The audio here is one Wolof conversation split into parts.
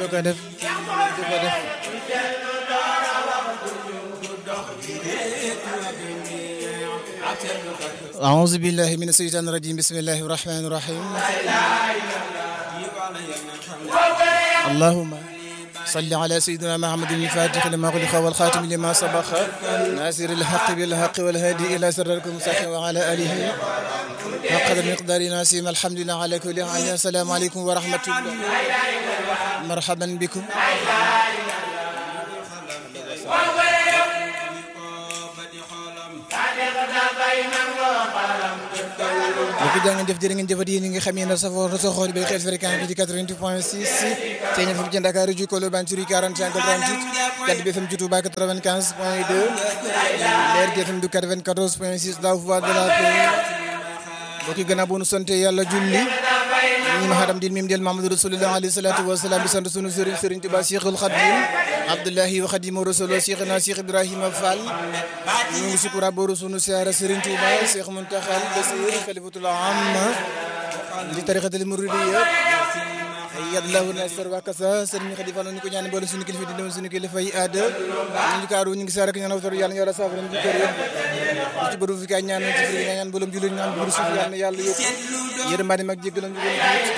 du ko def du ko def أعوذ بالله من الشيطان الرجيم بسم الله الرحمن الرحيم اللهم صل على سيدنا محمد الفاتح لما غلق والخاتم لما سبق ناصر الحق بالحق والهادي إلى سرك المستقيم وعلى آله حق المقدار ناسيم الحمد لله على كل حال السلام عليكم ورحمة الله مرحبا بكم mbokk jaa ngeen jëf jërë ngeen jëfat yéen ñi nga xam ne safoo sa xool bi xel fréquence bi di 88 point 6 te ñu fi ci Dakar ju Kolo Banchuri 45 38 Jant bi FM ci Touba 95 point 2 Leer gi FM du 94 point 6 la voix de la paix mbokk yi gannaaw bu nu sant yàlla julli ñi ma xadam din mim del Mamadou Rasulullah alayhi salatu wa salaam di sant sunu sëriñ sëriñ Tuba Cheikhul Khadim Abdullahi wa Khadimu Rasul Cheikhna Cheikh Ibrahima Fall ñu ngi sukura booru sunu siyaara sëriñ Tuba Cheikh Muntakhal Basir Khalifatul Amma di tarixatul muridiyya yadlahu nasar wa kasa sëriñ Khadi Fall ñu ko ñaan boole sunu kilifa di dem sunu kilifa yi aada ñu kaaru ñu ngi saara ñaan awtor yàlla yàlla saafara ñu kër yëpp ci bëru fi kay ñaan ci fi ñaan boolum jullit ñaan bu suuf yàlla yàlla yokk yërmande mag jéggalam ñu gën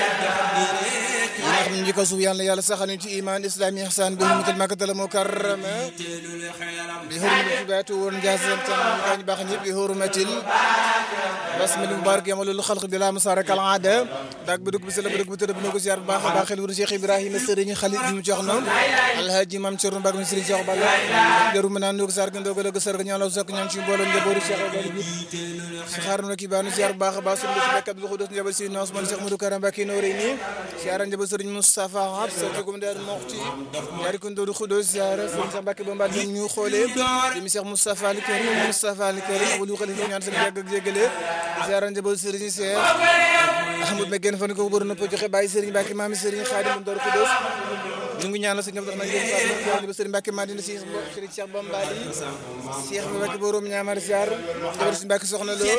xam ñu ko suuf yàlla yàlla saxal ñu ci iman islami ihsan bi hurmatil makkatal mukarrama bi hurmatil tibatu woon jaasam tan ñu baax ñëpp bi hurmatil basmil mubarak yamalul xalq bi la musarak al aada dak bu dugg bi sala bu dugg bi tëdd bu ko ziar bu baax a baax xel wuru Cheikh Ibrahima Serigne Khalid bi mu jox na alhaji mam Cerno Mbag mi Serigne Cheikh Balla garu ma naan ndog sar ga ndogal ga sar ga ñaan la sok ñaan ci mbooloo njabootu Cheikh Balla bi si xaar na ki baanu ziar bu baax a baax sunu ci bekkat lu xudos njabal si Ousmane Cheikh Modou Karam Mbacké no rey ni ziar njabal Serigne Moustapha Habsa jogum der moxti ñaari ko ndodu xudos ziar Serigne Cheikh Mbacké ba mbal ñu xoolee dimi Cheikh Moustapha al Karim Moustapha al Karim wulu xalifa ñaan seen yàgg ak jégale ziar njabal Serigne Cheikh Ahmad me gen fan ko bëru na po joxe bàyyi Serigne Mbacké maami Serigne Khadim Ndor Xudos ñu ngi ñaanal sëñ Abdou Rahmane Gueye ba Serigne Mbacké Madina si Serigne Cheikh Bambali Cheikh Mbacké borom ñaamar ziar jabar si Mbacké soxna lo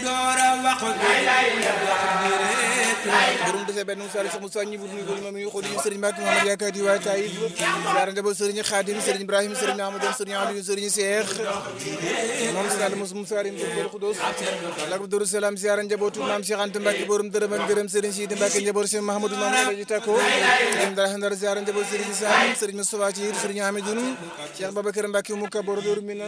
borom defee benn musaari sax Moussa ñi wutu ko moom ñu xodi Serigne Mbacké Mohamed yaakaar di waa Taïf ziar njaboot Serigne Khadim Serigne Ibrahima Serigne Amadou Serigne Aliou Serigne Cheikh moom si daal mos musaari Ndor Xudos lak Darou Salam ziar njabootu maam Cheikh Anta Mbacké borom dërëm ak dërëm Serigne Sidi Mbacké njaboot Cheikh Mahamadou Mamadou ji takko dem dara ndar ziar njaboot Serigne Sam Serigne Moustapha ci Serigne Hamidoun Cheikh Babacar Mbacké mu kabor dooru minan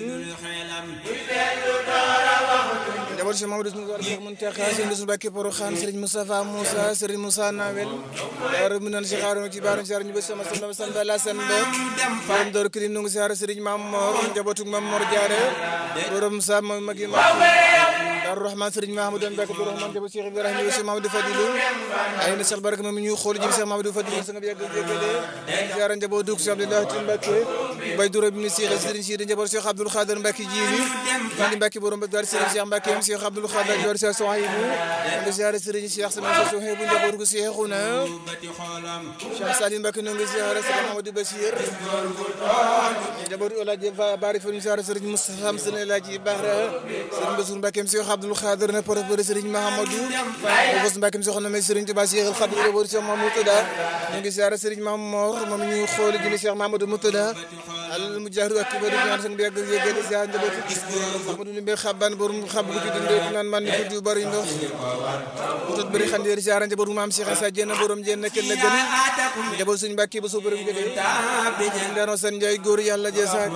njaboot Cheikh Mamadou Cheikh Mountakha Serigne Mbacké Porokhane Serigne Moustapha Moussa Serigne Moussa Nawel dooru minan Cheikh Arouna ci baaru ziar ñu ba sama sama samba la samba faram dooru kirim nu ngi ziar Serigne Mam Mor njabootu Mam Mor Diaré borom sa magi Daaru Rahman Serigne Mahamadou Mbacké Daaru Rahman jabo Cheikh Ibrahima Cheikh Mamadou Fadilou ay na Cheikh Baraka moom ñu xool jëm Cheikh Mamadou Fadilou sa nga yàgg jéggale ziara njabo dug Cheikh Abdoulaye Tine Mbacké bay duro bi ni Cheikh Serigne Cheikh njabo Cheikh Abdoul Khader Mbacké jili di Mbacké borom ba dar Serigne Cheikh Mbacké Cheikh Abdoul Khader jor Cheikh Souhaïbou nga ziara Serigne Cheikh sama Cheikh Souhaïbou njabo gu Cheikhouna Cheikh Salim Mbacké no nga ziara Serigne Mamadou Bachir njabo ola je bari fa ñu ziara Serigne Moustapha Serigne Laji Bahra Serigne Bassirou Mbacké Cheikh Abdoul Khader na porte Serigne Mahamadou Bos Mbacké soxna may Serigne Touba Cheikh Khadim njabo Cheikh Mamadou Moutada ñu ngi ziara Serigne Mamor moom ñu xool jëmi Cheikh Mamadou Moutada al mujahid ak bari ñaan seen bi yàgg yégal ziara njabootu Mamadou Limbe xaban borom xab gu ci dundee naan man ko du bari ndox tut bari xandeer ziara njabootu maam Cheikh Issa Diène borom Diène nekk la gën njaboot suñu Mbacké ba so borom gëdé ndano seen njaay góor yàlla jeesaak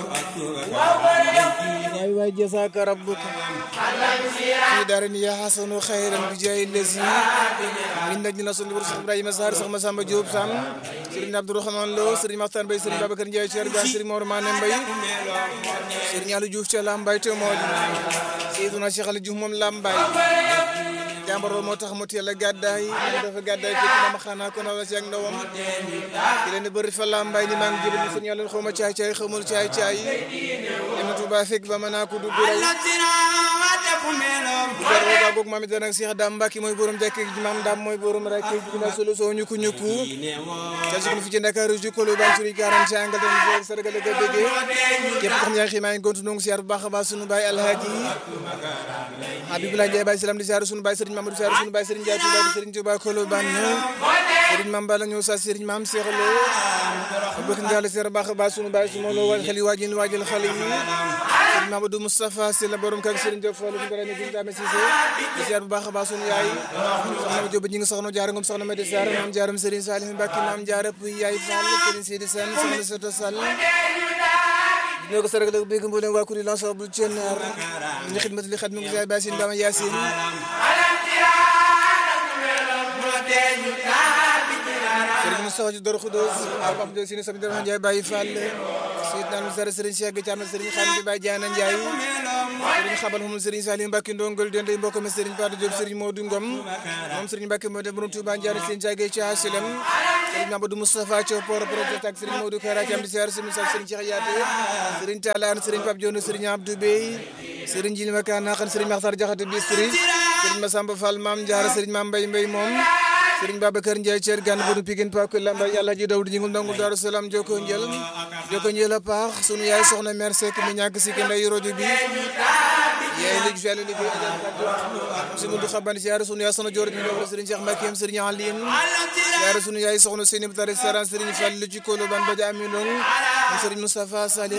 waay waay jeesaak rabbuka fi daarin ya hasanu xayran bi jaay lesi min naj na sunu Cheikh Ibrahima Sarr Cheikh Massamba Diop Sam Serigne Abdourahmane Lo Serigne Makhtar Mbaye Serigne Babacar Ndiaye Thier Gan Serigne Mor Mané Mbaye Serigne Aliou Diouf ca Lambaye te moo di Seydina Cheikh Aliou Diouf moom Lambaye jàmbar moo tax mu teel a gàddaay moom dafa gàddaay fekk na ma xanaa ko na ci ak ndawam di leen bëri fa Lambaye ni maa ngi jëbal ni Serigne Aliou xaw ma caay caay xamul caay caay dem Touba fekk ba mën naa ko dugg raw Garba goog maam it nag Cheikh Dame Mbacke mooy borom jàkk ji maam Dame mooy borom rek dina solo soo ñukku ñukku tel si fi ci Dakar ju kolo ba suri 40 angal tan sargal ga bëggee képp xam yaa ngi maa ngi gontu nongu siyaar bu baax a baax sunu baay Alhaji Habibullah Ndiaye baay salam di siyaar sunu baay Serigne Mamadou siyaar sunu baay Serigne Ndiaye Touba Serigne Touba kolo ban Serigne Mame Balla ñëw sa Serigne Mame Cheikh Lo bëgg ndial seer baax baax sunu baay sunu lo wal xel yi waajal waajal xale yi Serigne Mamadou Moustapha Sy la borom kak Serigne Diop Fall ñu bare ne gis dame Cissé di seer bu baax baax sunu yaay soxna Diop ñi ngi soxna jaar ngom soxna Madi Sarr maam jaaram Serigne Salim Mbacke maam jaara puy yaay Fall Serigne Sidi Sène soxna Soto Sall ñoo ko sargal ak bëgg mboolem waa kuréel l'ensemble Thionar ñu xidmat li xat mi ngi jaay Bassine Dama Yacine Serigne Moustapha ci Doro Khoudoss Papa Abdou Sine Sami Doro Ndiaye Baye Fall Seydina Moussa Serigne Cheikh Thiam Serigne Khadim bi Baye Diana Ndiaye Serigne Xabal moom Serigne Salim Mbacke Ndongol Dende mbokk mi Serigne Patou Diop Serigne Modou Ngom moom Serigne Mbacke moo dem borom Touba Ndiaye Serigne Diagne ci Asilem Serigne Mamadou Moustapha Thiaw Poro Projet ak Serigne Modou Kara Thiam di siyaar Serigne Moussa Serigne Cheikh Yaté Serigne Talane Serigne Pape Dione Serigne Abdou Bey Serigne Jili Makana Khan Serigne Makhtar Diakhaté Bistri Serigne Massamba Fall Mame Diarra Serigne Mame Mbaye Mbaye moom Serigne Babacar Ndiaye Thier Gane Bodu Pikine Pak Lamba Yàlla ji dawdu jingul ndangul Daaru Salaam joko njël joko njël a paax sunu yaay soxna mère Seck mi ñàkk si ke nday rojo bi yaay léegi fele liggéey si mundu xaban siyaare sunu yaay soxna joor bi ndogla Serigne Cheikh Mbacké Serigne Aline siyaare sunu yaay soxna Seyni Bata restaurant Serigne Fall ci Kolo ban baja aminong Serigne Moustapha Sali